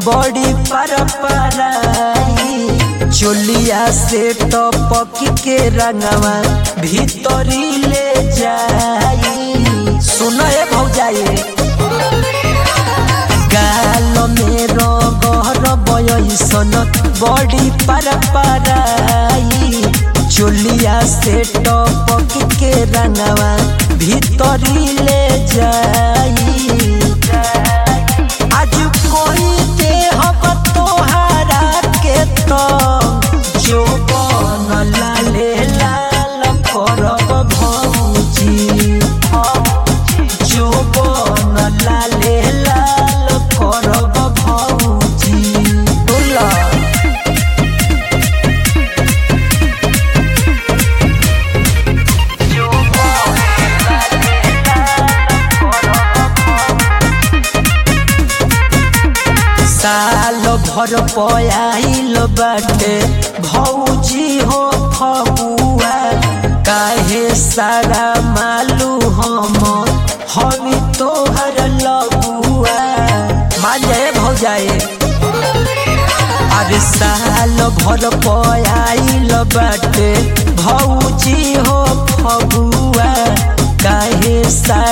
बड़ी पर पराई चोलिया से टपक के रंगवा भीतरी ले जाई सुनो ए भौजाई गाल में रगहर बयसन बड़ी पर पराई चोलिया से टपक के रंगवा भीतरी ले जाई आज कोई देह तोहारा के तो जो बन लाले लाल करब भौजी जो बन लाले लाल करब भौजी बोला साल भर पयाइल बाटे भौजी हो फगुआ काहे सारा मालू हम हमी तोहर लगुआ मान जाए भौजाए अरे साल भर पयाइल बाटे भौजी हो फगुआ काहे सारा